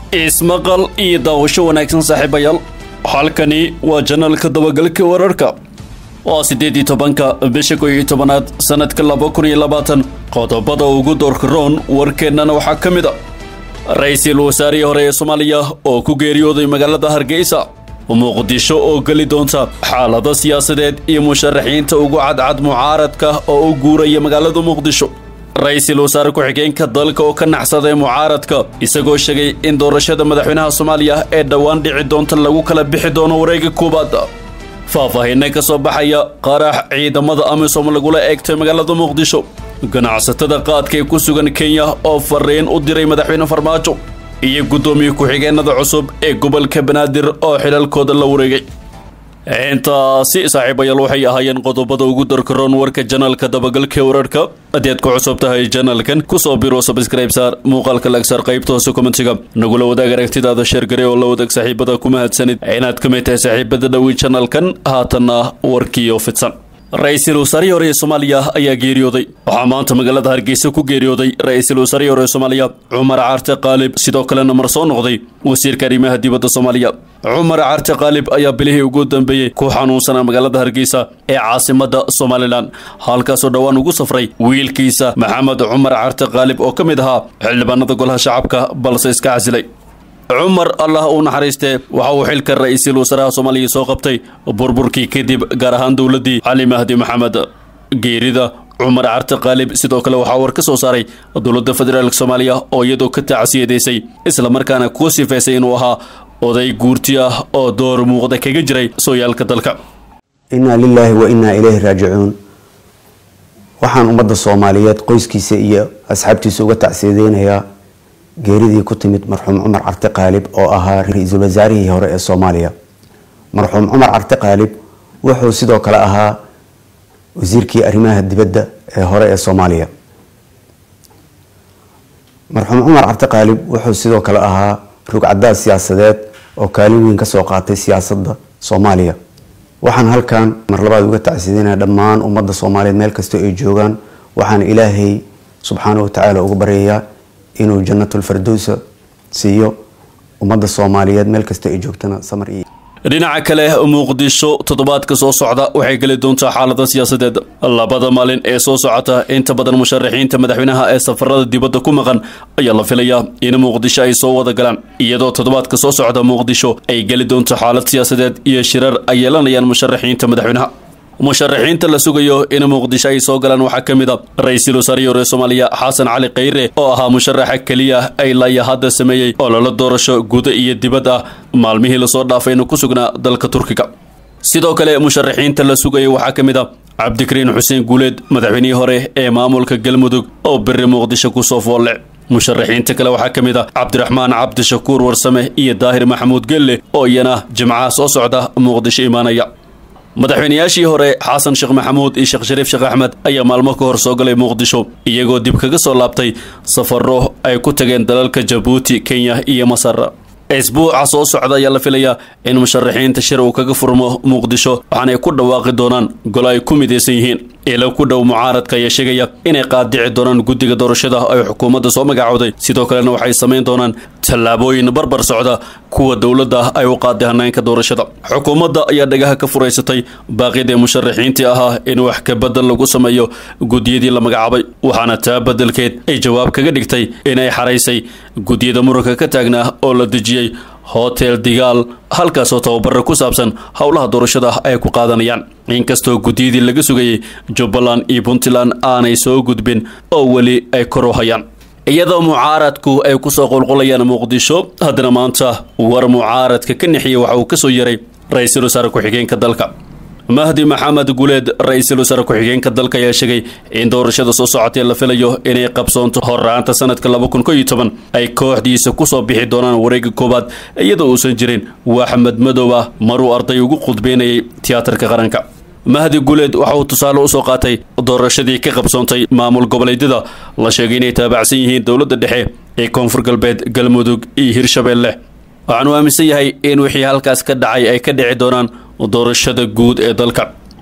ismaqal iyo daawasho wanaagsan saaxiibayaal halkani waa janalka dabagalka wararka waa siddeed iyo tobanka bisha kow iyo tobanaad sanadka laba kun iyo labaatan qodobada ugu doorka roon warkeennana waxaa ka mid a ra-iisul wasaarihii hore ee soomaaliya oo ku geeriyooday magaalada hargeysa muqdisho oo geli doonta xaalado siyaasadeed iyo musharaxiinta ugu cadcad mucaaradka oo u guuraya magaalada muqdisho ra-iisul wasaare ku-xigeenka dalka oo ka naxsaday mucaaradka isagoo sheegay in doorashada madaxweynaha soomaaliya ee dhowaan dhici doonta lagu kala bixi doono wareega koowaad faahfaahinna ka soo baxaya qarax ciidamada amisom lagula eegtay magaalada muqdisho ganacsatada qaadka ee ku sugan kenya oo fariin u diray madaxweyne farmaajo iyo guddoomiye ku-xigeenada cusub ee gobolka banaadir oo xilalkooda la wareegay intaasi saaxiibayaal waxay ahaayeen qodobada ugu darkaroon warka janalka dabagalka wararka haddii aad ku cusub tahay janalkan kusoo biro subscribe saar muuqaalka lagsaar qaybta hoose kommentiga nagula wadaag aragtidaada sheergare oo la wadaag saaxiibada ku mahadsanid inaad ka mid tahay saaxiibada dhowey janalkan haatanna warkiioo fidsan ra-iisul wasaarihii hore ee soomaaliya ayaa geeriyooday waxaa maanta magaalada hargeysa ku geeriyooday ra-iisul wasaarihii hore ee soomaaliya cumar carte qaalib sidoo kalena mar soo noqday wasiirka arrimaha dibadda soomaaliya cumar carte qaalib ayaa bilihii ugu dambeeyey ku xanuunsanaa magaalada hargeysa ee caasimadda somalilan halkaasoo dhowaan ugu safray wiilkiisa maxamed cumar carte qaalib oo ka mid ahaa xildhibaanada golaha shacabka balse iska casilay cumar allah uu naxariistee waxa uu xilka ra-iisul wasaaraha soomaaliya soo qabtay burburkii kadib gaar ahaan dowladdii cali mahdi maxamed geerida cumar carte qaalib sidoo kale waxaa war ka soo saaray dowladda federaalk soomaaliya oo iyadoo ka tacsiyadaysay islamarkaana ku sifaysay inuu ahaa oday guurti ah oo door muuqda kaga jiray sooyaalka dalka innaa lilaahi wa innaa ilayhi raajicuun waxaan ummadda soomaaliyeed qoyskiisa iyo asxaabtiisa uga tacsiyadeynayaa geeridii ku timid marxuum cumar carte qaalib oo ahaa ra-iisul wasaarihii hore ee soomaaliya marxuum cumar carte qaalib wuxuu sidoo kale ahaa wasiirkii arrimaha dibadda ee hore ee soomaaliya marxuum cumar carte qaalib wuxuu sidoo kale ahaa rugcadaad siyaasadeed oo kaalin weyn kasoo qaatay siyaasadda soomaaliya waxaan halkan mar labaad uga tacsiidanaya dhammaan ummadda soomaaliyeed meel kastoo ay joogaan waxaan ilaahay subxaana wa tacaala uga baryayaa inuu janatulfardowsa siiyo ummadda soomaaliyeed meel kasta ay joogtana samar iyo dhinaca kale muqdisho toddobaadka soo socda waxay geli doontaa xaalada siyaasadeed labada maalin ee soo socota inta badan musharaxiinta madaxweynaha ee safarada dibadda ku maqan ayaa la filayaa in muqdisho ay soo wada galaan iyadoo toddobaadka soo socda muqdisho ay geli doonto xaalad siyaasadeed iyo shirar ay yeelanayaan musharaxiinta madaxweynaha musharaxiinta la sugayo in muqdisho ay soo galaan waxaa ka mid a ra-iisul wasaarihii hore soomaaliya xasan cali khayre oo ahaa musharaxa keliya ay laya hadda sameeyey oo lala doorasho guda iyo dibad ah maalmihii lasoo dhaafayna ku sugnaa dalka turkiga sidoo kale musharaxiinta la sugaya waxaa ka mid a cabdikariin xuseen guuleed madaxweynihii hore ee maamulka galmudug oo beri muqdisho kusoo foolle musharaxiinta kale waxaa ka mid a cabdiraxmaan cabdishakuur warsame iyo daahir maxamuud gelle oo iyana jimcaha soo socda muqdisho imaanaya madaxweynayaashii hore xasan sheekh maxamuud iyo sheekh shariif sheekh axmed ayaa maalmo ka hor soo galay muqdisho iyagoo dib kaga soo laabtay safaro ay ku tageen dalalka jabuuti kenya iyo masar isbuuca soo socda ayaa la filayaa in musharaxiinta shir uu kaga furmo muqdisho waxaanay ku dhawaaqi doonaan golo ay ku midaysan yihiin ilo ku dhow mucaaradka ayaa sheegaya inay qaadici doonaan guddiga doorashada ay xukuumadda soo magacowday sidoo kalena waxay samayn doonaan tallaabooyin barbar socda kuwa dowladda ay u qaaday hanaanka doorashada xukuumadda ayaa dhagaha ka furaysatay baaqidii musharaxiintii ahaa in wax ka bedel lagu sameeyo guddiyadii la magacaabay waxaana taa beddelkeed ay jawaab kaga dhigtay inay xaraysay guddiyada muranka ka taagnaa oo la dejiyey hotel digaal halkaasoo tababaro ku saabsan howlaha doorashada ay ku qaadanayaan inkastoo guddiyadii laga sugayay jubbaland iyo puntland aanay soo gudbin oo weli ay kor u hayaan iyadoo mucaaradku ay kusoo qulqulayaan muqdisho haddana maanta war mucaaradka ka nixiyay waxa uu ka soo yaray ra-iisul wasaare ku-xigeenka dalka mahdi maxamed guleed ra-iisul wasaare ku-xigeenka dalka ayaa sheegay in doorashada soo socotee la filayo inay qabsoonto horraanta sanadka laba kun ko iyo toban ay kooxdiisa kusoo bixi doonaan wareega koowaad iyadoo uusan jirin waxmed madow ah maruu arday ugu khudbeynayay tiyaatarka qaranka mahdi guleed waxa uu tusaale usoo qaatay doorashadii ka qabsoontay maamul goboleedyada la sheegay inay taabacsan yihiin dowladda dhexe ee koonfur galbeed galmudug iyo hirshabeelle waxaanu aaminsan yahay in wixii halkaas ka dhacay ay ka dhici doonaan doorashada guud ee dalka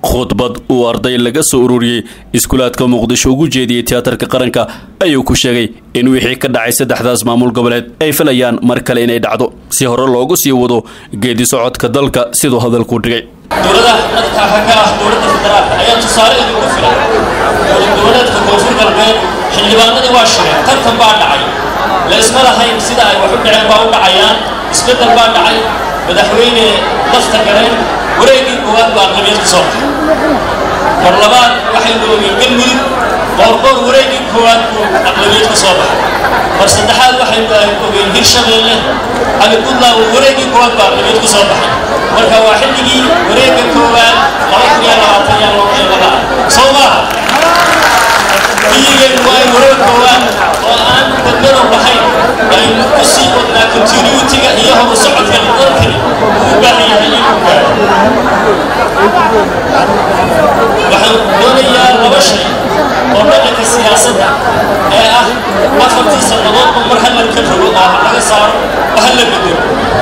khudbad uu arday laga soo ururiyey iskuulaadka muqdisho ugu jeediyey tiyaatarka qaranka ayuu ku sheegay in wixii ka dhacay saddexdaas maamul goboleed ay filayaan mar kale inay dhacdo si hore loogu sii wado geedi socodka dalka siduu hadalku dhigay dowladaha dadka xagga ah dowladda federaalka ayaa tusaale idinku filan dowlad goboleedka koonfur galbeed xildhibaanadii waa shireen tartan baa dhacay la isma lahayn sida ay wax u dhaceen baa u dhacayaan isbeddel baa dhacay madaxweyne lafta galeen wareegii koowaad baa aqlabiyad ku soo baxay mar labaad waxaynu ogeen galmudug qoorqoor wareegii koowaad buu aqlabiyad ku soo baxay mar saddexaad waxaynu ogeen hirshabeelle cali puntland wareegii koowaad baa aqlabiyad ku soo baxay marka waa xilligii wareegga koowaad laba kun iyo labaatan yaa loo qeybada soo maaha iyageen waa in wareeg koowaad oo aan badbadow lahayn aynu ku sii wadnaa continuitiga iyo horu socodka dalkani uu u baahan yahay inuu gaaro waxaan doonayaa laba shay oo dhaqanka siyaasadda ee ah afartii sannadoodba mar hallanka rogo oo laga saaro oo halla bedelo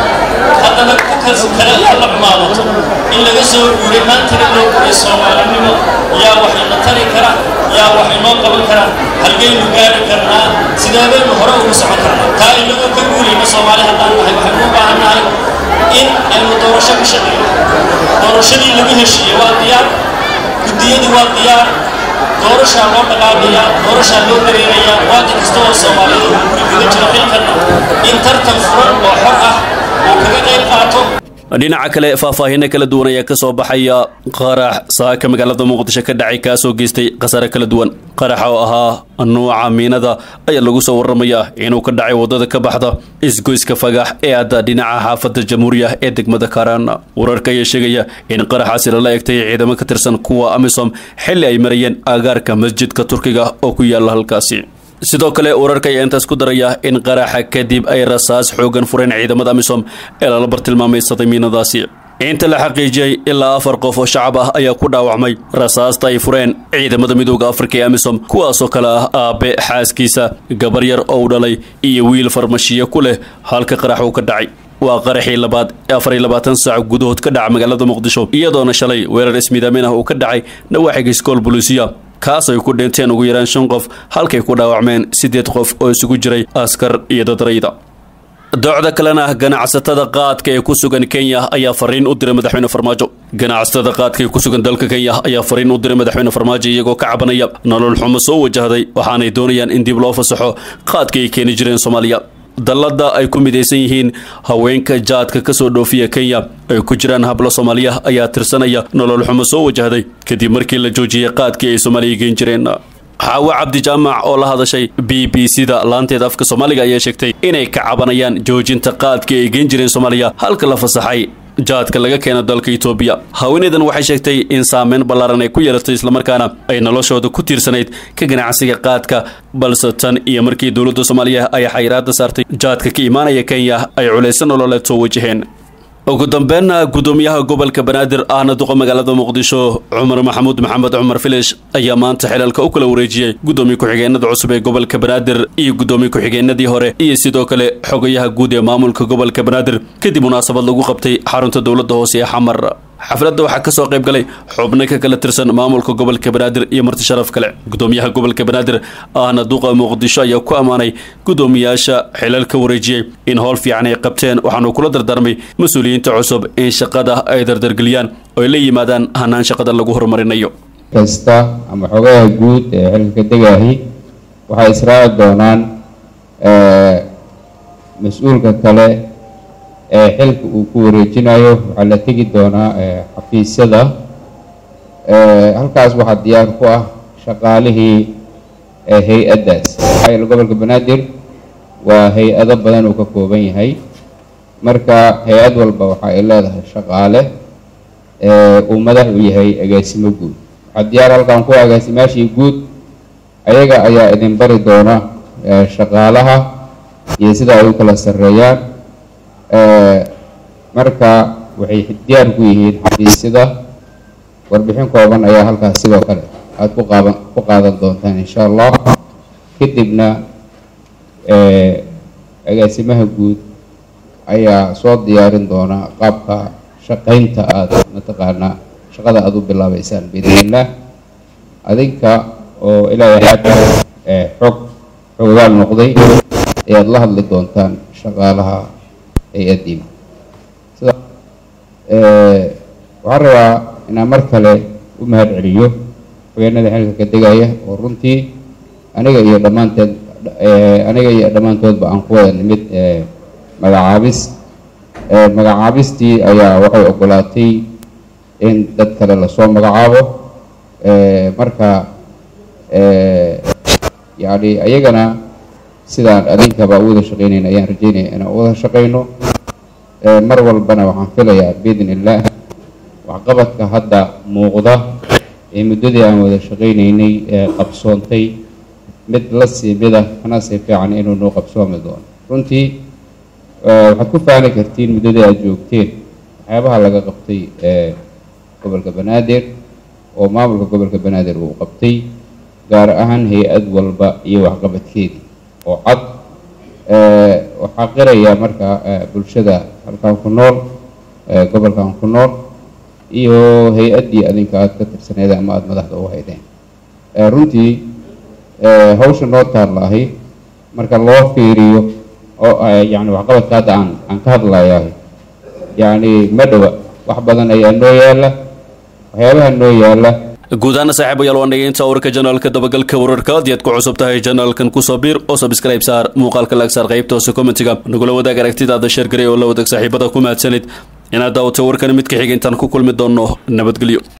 haddana kukas kale halla xumaadato in laga soo guuray maantana loo guuray soomaalinimo yaa wax ina tari kara yaa wax inoo qaban kara halgaynu gaari karnaa sidee baynu hore ugu socon karnaa taa inagoo ka guulayno soomaali haddaan nahay waxaynu u baahan nahay in aynu doorasho ka shaqeyno doorashadii lagu heshiiyey waa diyaar guddiyadii waa diyaar doorashaa loo dhaqaaqayaa doorashaa loo dareerayaa waadi kasta oo soomaaliyeed uu gurigaga jiro xilkan in tartan furan oo xor ah uu kaga qayb qaato dhinaca kale faahfaahinno kala duwan ayaa ka soo baxaya qarax saaka magaalada muqdisho ka dhacay kaasoo geystay khasaare kala duwan qaraxa oo ahaa nuuca miinada ayaa lagu soo waramayaa inuu ka dhacay waddada ka baxda isgoyska fagax ee adda dhinaca xaafadda jamhuuriya ee degmada kaaraan wararka ayaa sheegaya in qaraxaasi lala egtay ciidamo ka tirsan kuwa amisom xilli ay marayeen aagaarka masjidka turkiga oo ku yaala halkaasi sidoo kale wararka ayaa intaas ku daraya in qaraxa kadib ay rasaas xoogan fureen ciidamada amisom ee lala bartilmaamaysaday miinadaasi inta la xaqiijiyey ilaa afar qof oo shacab ah ayaa ku dhaawacmay rasaasta ay fureen ciidamada midooda afrika ee amisom kuwaasoo kale ah aabe xaaskiisa gabar yar oo u dhalay iyo wiil farmashiyo ku leh halka qarax uu ka dhacay waa qaraxii labaad afar iyo labaatan saac gudahood ka dhaca magaalada muqdisho iyadoona shalay weerar ismiidaamin ah uu ka dhacay nawaaxiga iskool boluusiya kaas ay ku dhinteen ugu yaraan shan qof halkay ku dhaawacmeen siddeed qof oo isugu jiray askar iyo dadrayda docda kalena ganacsatada qaadka ee ku sugan kenya ayaa fariin u diray madaxweyne farmaajo ganacsatada qaadka ee ku sugan dalka kenya ayaa fariin u diray madaxweyne farmaajo iyagoo ka cabanaya nolol xumo soo wajahday waxaanay doonayaan in dib loo fasaxo qaadka ay keeni jireen soomaaliya dallada ay ku midaysan yihiin haweenka jaadka ka soo dhoofiya kenya ay ku jiraan hablo soomaaliya ayaa tirsanaya nolol xumo soo wajahday kadib markii la joojiyey qaadkii ay soomaaliya geen jireen xaawo cabdi jaamac oo la hadashay b b c da laanteeda afka soomaaliga ayaa sheegtay inay ka cabanayaan joojinta qaadkii ay geen jireen soomaaliya halka la fasaxay jaadka laga keeno dalka etoobiya haweeneydan waxay sheegtay in saameyn ballaaran ay ku yeelatay islamarkaana ay noloshooda ku tiirsanayd ka ganacsiga qaadka balse tan iyo markii dowladda soomaaliya ay xayiraada saartay jaadka ka imaanaya kenya ay culayso nololeed soo wajaheen ugu dambeynna guddoomiyaha gobolka banaadir ahna duqa magaalada muqdisho cumar maxamuud maxamed cumar filish ayaa maanta xilalka u kala wareejiyey guddoomiye ku-xigeenada cusub ee gobolka banaadir iyo guddoomiye ku-xigeenadii hore iyo sidoo kale xogayaha guud ee maamulka gobolka banaadir kadib munaasabad lagu qabtay xarunta dowladda hoose ee xamar xafladda waxaa ka soo qayb galay xubno ka kala tirsan maamulka gobolka banaadir iyo marti sharaf kale guddoomiyaha gobolka banaadir ahna duqa muqdisho ayaa ku ammaanay guddoomiyaasha xilal ka wareejiyey in howl fiican ay qabteen waxaanu kula dardaarmay mas-uuliyiinta cusub in shaqada ay dardargeliyaan oo ay la yimaadaan hanaan shaqada lagu horumarinayo kasta ama xogaha guud ee xilka ka degaahi waxay israaci doonaan mas-uulka kale ee xilka uu ku wareejinayo waxaa la tegi doonaa xafiisyada halkaas waxaa diyaar ku ah shaqaalihii hay-addaas maxaa gobolka banaadir waa hay-ado badan uu ka kooban yahay marka hay-ad walba waxa ay leedahay shaqaale uu madax u yahay agaasimo guud waxaa diyaar halkan ku agaasimaashii guud ayaga ayaa idin bari doona shaqaalaha iyo sida ay u kala sarreeyaan marka waxay diyaar ku yihiin xafiisyada warbixin kooban ayaa halkaas sidoo kale aada ku qaaban ku qaadan doontaan insha allah kadibna agaasimaha guud ayaa soo diyaarin doona qaabka shaqaynta aada mataqaanaa shaqada aada u bilaabeysaan biidnillaah adinka oo ilaahay hadda xog xoogaal noqday ayaad la hadli doontaan shaqaalaha hay-addiina sida waxaan rabaa inaan mar kale u mahad celiyo hogeenada xilka ka degaya oo runtii aniga iyo dhammaanteed aniga iyo dhammaantoodba aan ku wada nimid magacaabis magacaabistii ayaa waxay ogolaatay in dad kale lasoo magacaabo marka yacni ayagana sidaan adinkaba u wada shaqeynayna ayaan rajeynaya inaan u wada shaqeyno mar walbana waxaan filayaa biidn illaah waxqabadka hadda muuqda ee muddadii aan wada shaqeynaynay ee qabsoontay mid la sii mida kana sii fiican inuu noo qabsoomi doono runtii waxaad ku faani kartiin muddadii aada joogteen waxyaabaha laga qabtay ee gobolka banaadir oo maamulka gobolka banaadir uu qabtay gaar ahaan hay-ad walba iyo waxqabadkeedii oo cad waxaa qiraya marka bulshada halkan ku nool gobolkan ku nool iyo hay-addii adinka aada ka tirsaneed ama aada madaxda u haydeen runtii hawsha noo taallaahay marka loo fiiriyo oo yani waxqabadka hadda aan aan ka hadlayahay yacni ma dhowa wax badan ayaa noo yaala waxyaabaha noo yaala guud ahaan saaxiibayaal waa nageynta warka janaalka dabagalka wararka haddii aad ku cusub tahay janaalkan kusoo biir oo subscribe saar muuqaalka laag saar qaybta hoose commentiga nagula wadaag aragtidaada sheer garay oo la wadaag saaxiibada ku mahadsanid inaad daawatay warkan mid ka xiga intaan ku kulmi doonno nabadgelyo